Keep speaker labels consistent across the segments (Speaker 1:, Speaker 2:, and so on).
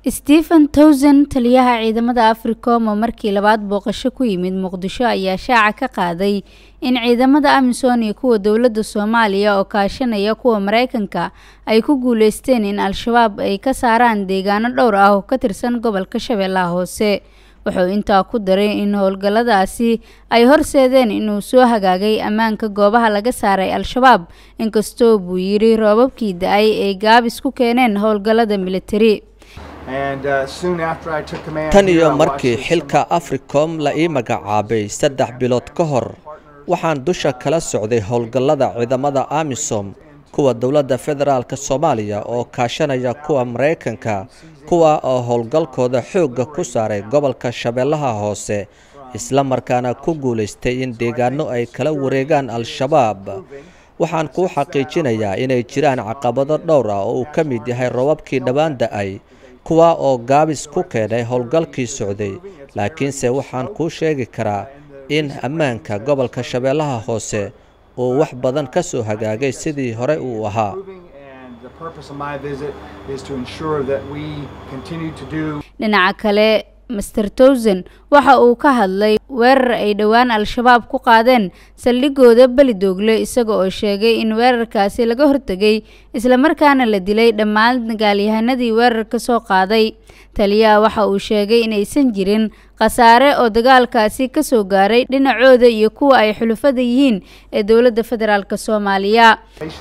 Speaker 1: stephen towson taliyaha ciidamada africom oo markii labaad booqasho ku yimid muqdisho ayaa shaaca ka qaaday in ciidamada amisom iyo kuwa dowladda soomaaliya oo kaashanaya kuwa mareykanka ay ku guuleysteen in al-shabaab ay ka saaraan deegaano dhowr ah oo ka tirsan gobolka shabeellaha hoose wuxuu intaa ku daray in howlgalladaasi ay horseedeen inuu soo hagaagay ammaanka goobaha laga saaray al-shabaab inkastoo buu yidhi roobabkii da-ay ay gaabis ku keeneen howlgallada militari
Speaker 2: tan iyo markii xilka africom la ii magacaabay saddex bilood ka hor waxaan dusha kala socday howlgallada ciidamada amisom kuwa dowladda federaalk soomaaliya oo kaashanaya kuwa maraykanka kuwa oo howlgalkooda xoogga ku saaray gobolka shabeellaha hoose isla markaana ku guulaystay in deegaano ay kala wareegaan al-shabaab waxaan kuu xaqiijinayaa inay jiraan caqabado dhowr ah oo uu ka mid yahay robabkii dhowaan da-ay kuwa oo gaabis ku keenay howlgalkii socday laakiinse waxaan kuu sheegi karaa in ammaanka gobolka shabeellaha hoose uu wax badan ka soo hagaagay sidii hore uu ahaa
Speaker 1: dhinaca kale master towson waxa uu ka hadlay weerar ay dhowaan al-shabaab ku qaadeen saldhigooda belidoogle isaga oo sheegay in weerarkaasi laga hortegay islamarkaana la dilay dhammaan dagaalyahanadii weerar ka soo qaaday taliyaha waxa uu sheegay inaysan jirin khasaare oo dagaalkaasi ka soo gaaray dhinacooda iyo kuwa ay xulufada yihiin ee dowladda federaalk soomaaliya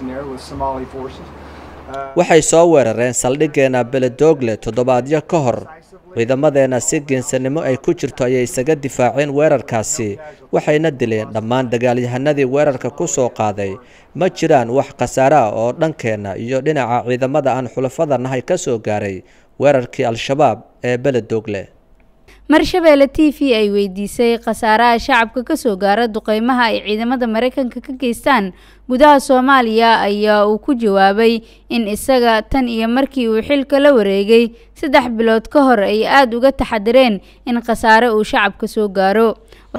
Speaker 2: waxay soo weerareen saldhiggeena beledoogle toddobaadyo ka hor ciidamadeena si geensanimo ay ku jirto ayay isaga difaaceen weerarkaasi waxayna dileen dhammaan dagaalyahanadii weerarka ku soo qaaday ma jiraan wax khasaare ah oo dhankeenna iyo dhinaca ciidamada aan xulafada nahay ka soo gaaray weerarkii al-shabaab ee beledoogle
Speaker 1: marshabeelle t v ay weydiisay khasaaraha shacabka kasoo gaara duqeymaha ay ciidamada mareykanka ka geystaan gudaha soomaaliya ayaa uu ku jawaabay in isaga tan iyo markii uu xilka la wareegay saddex bilood ka hor ay aada uga taxadireen in khasaare uu shacabka soo gaaro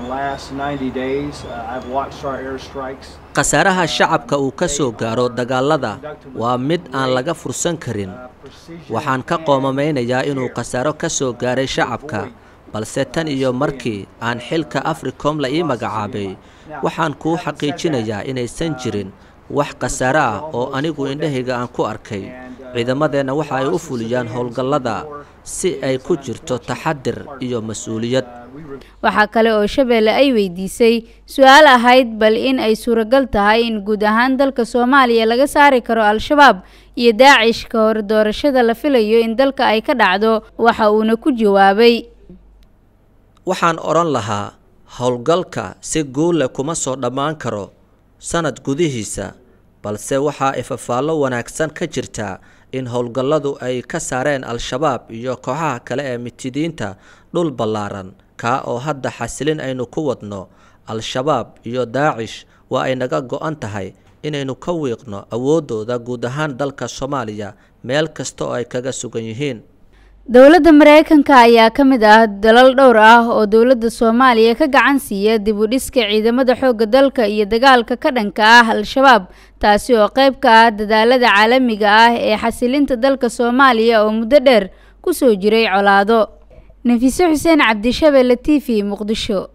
Speaker 2: khasaaraha shacabka uu ka soo gaaro dagaalada waa mid aan laga fursan karin waxaan ka qoomameynayaa inuu khasaaro ka soo gaaray shacabka balse tan iyo markii aan xilka africom la ii magacaabay waxaan kuu xaqiijinayaa inaysan jirin wax khasaare ah oo anigu indhahayga aan ku arkay ciidamadeenna waxa ay u fuliyaan howlgallada si ay ku jirto taxadir iyo mas-uuliyad
Speaker 1: waxaa kale oo shabeelle ay weydiisay su-aal ahayd bal in ay suuragal tahay in guud ahaan dalka soomaaliya laga saari karo al-shabaab iyo daacish ka hor doorashada la filayo in dalka ay ka dhacdo waxa uuna ku jawaabay
Speaker 2: waxaan odhan lahaa howlgalka si guulle kuma soo dhammaan karo sanad gudihiisa balse waxaa ifafaallo wanaagsan ka jirtaa in howlgalladu ay ka saareen al-shabaab iyo kooxaha kale ee mitidiinta dhul ballaaran kaa oo hadda xasilin aynu ku wadno al-shabaab iyo daacish waa ay naga go-an tahay inaynu ka wiiqno awooddooda guud ahaan dalka soomaaliya meel kasta oo ay kaga sugan yihiin
Speaker 1: dowladda mareykanka ayaa ka mid ah dalal dhowr ah oo dowladda soomaaliya ka gacan siiya dib u dhiska ciidamada xoogga dalka iyo dagaalka ka dhanka ah al-shabaab taasi oo qayb ka ah dadaalada caalamiga ah ee xasilinta dalka soomaaliya oo muddo dheer ku soo jiray colaado nafiise xuseen cabdishabeelle t v muqdisho